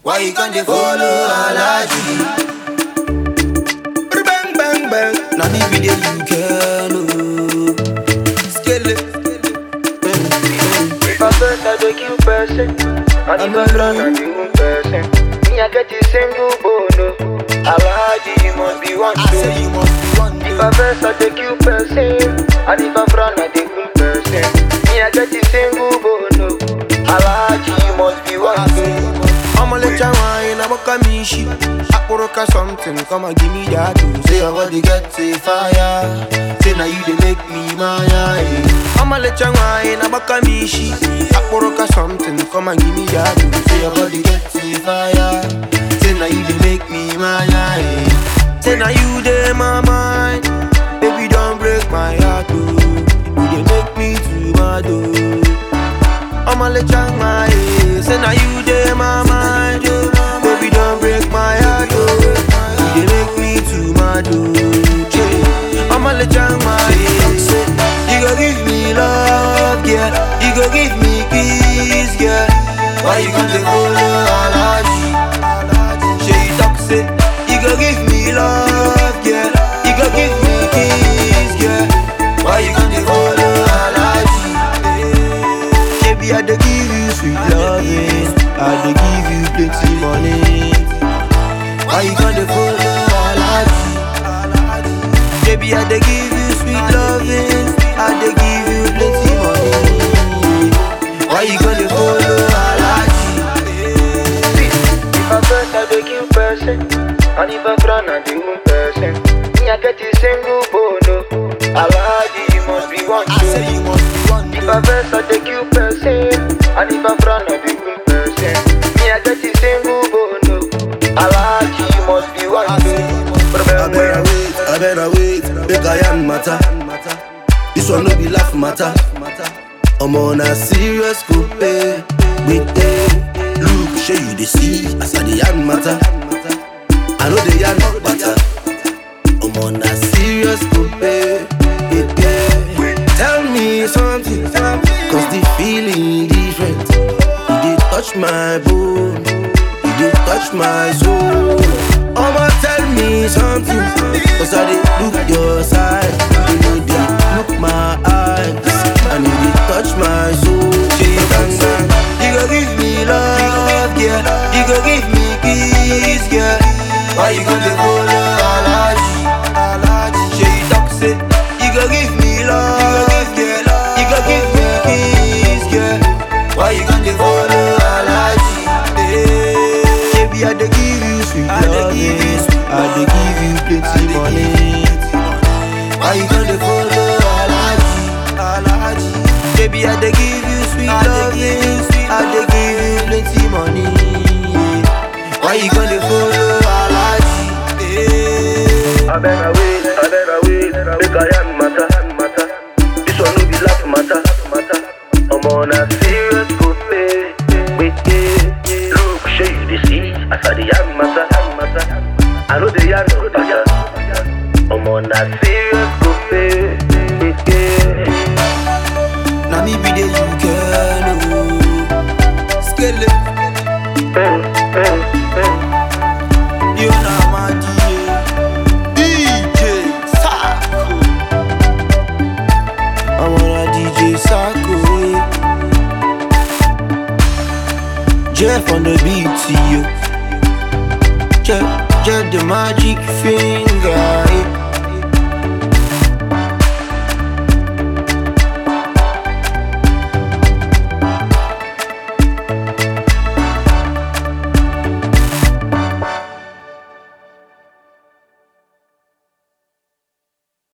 Why you gonna follow Alaji? Bang bang bang. Now me be the you can oh. Scale it. If I first I dey kill person, and if I run I dey wound person. Me I get the single bono. Alaji you must be one I say too. you must be one If day. I first I dey kill person, and if I run I dey wound person. Me I get the single bono. Alaji you must be one I say too. you must I'ma let you wine, I'ma come in shit. Akporoka something, come and give me that too. Say your body get a fire. Say now you they make me maya. eh. I'ma let you wine, I'ma come in shit. Akporoka something, come and give me that too. Say your body get a fire. Say now you they make me maya. eh. Say now you they my mind. Baby don't break my heart oh. You they make me too mad oh. I'ma let you my Say now you dey my mind oh. Baby don't break my heart oh You dey make me too mad oh yeah. I'ma let you my You go give me love yeah You go give me kiss yeah Why you gonna follow Alaji Say you talk say You go give me love yeah You go give me kiss yeah Why you gonna follow Alaji Baby, I dey give you sweet loving. I dey give you plenty money. Why you gonna follow Alaji? Baby, I dey give you sweet loving. I dey give you plenty money. Why you gonna follow Alaji? If I first I dey kill person, and if I run I dey wound person. Me I get the single bono. Alaji you must be one I too. say you must be one If I day. verse, I take you person. And if I frown, I be good person. Me, I get the single bono. Alaji, you must be one I say you must be I better wait, I better wait, make I am matter. This one no be laugh matter. I'm on a serious scope, eh. Wait, eh. Look, show you the see, as I the yarn matter. I know the yarn not matter. I'm on a serious scope, eh. eh, eh. Tell me something, cause the feeling different. You did touch my bone, you did touch my soul. I'ma tell me something, cause I did look your side. You know they look my eyes, and you did touch my soul. Say you can say You go give me love, yeah You go give me kiss, yeah Why you gonna follow Alaji? Alaji Say you talk, say You go give me love, yeah You go give me kiss, yeah Why you gonna follow Alaji? Yeah. Baby, I dey give you sweet loving I dey give you plenty money Why you gonna follow Alaji? Alaji Baby, I dey give you sweet loving I dey give you plenty money yeah. Why you gonna follow Alaji? Yeah. I better wait, I better wait. Make I am matter, matter. This one no be laugh matter, matter. I'm on a serious good pay. Wait, yeah. Look, show you the see. As I the yarn matter, matter. I know the yarn no matter. I'm on a serious good pay. Wait, yeah. Now me be the you can oh. Scale it, Eh, eh, eh. you know my DJ DJ Sako I'm on a DJ Sako eh. Jeff on the beat, yo Jeff, Jeff the magic finger